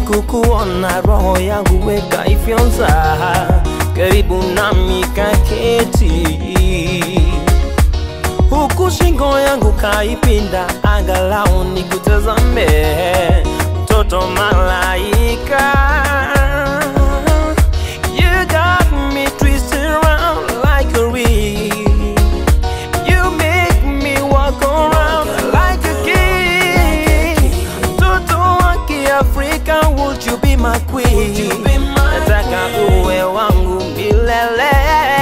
kukuona roho yangu weka ifyonza karibu nami kaketi huku shingo yangu kaipinda angalau nikutazame mtoto malaika You got me twisted around like a reel You make me walk around like a king Mtoto wa Kiafrika would you be my queen Nataka uwe wangu milele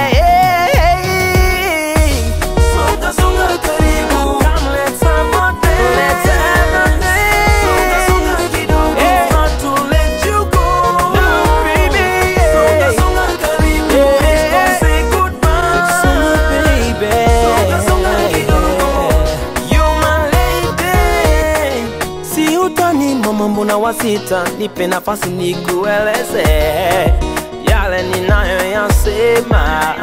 Songa songa karibu Come let's have a day Let's have a day Songa songa kidogo If not to let you go No baby Songa songa karibu Let's go say goodbye Songa baby Songa songa kidogo You're my lady Si utani mama mbona wasita Nipe nafasi nikueleze Yale ninayoyasema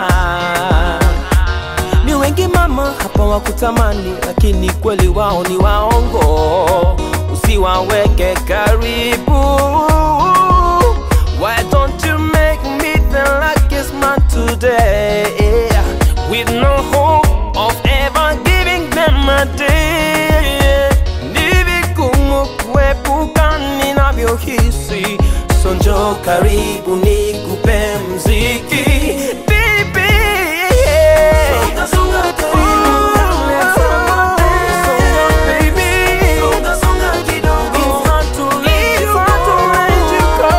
ni wengi mama hapa wakutamani, lakini kweli wao ni waongo. Usiwaweke karibu. Why don't you make me the luckiest man today with no hope of ever giving them a day? Ni vigumu kuepuka ninavyohisi, so njoo karibu nikupe mziki Baby. Songa, songa karibu. Songa, baby. It's hard to let you go.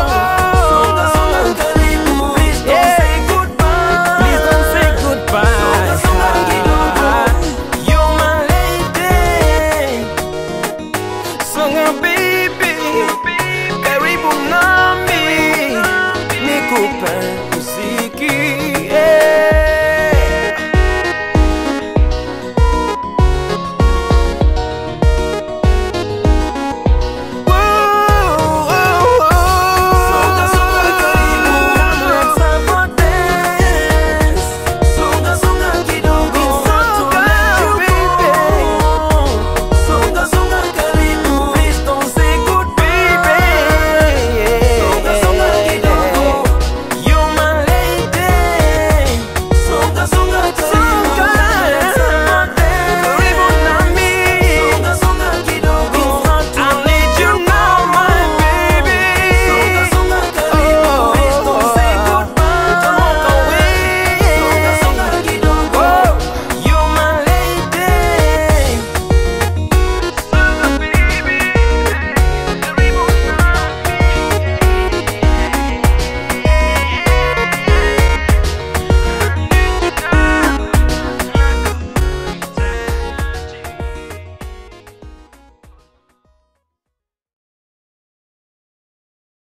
Please don't say goodbye. Please don't say goodbye. You're my lady. Songa baby, karibu nami, nikupe muziki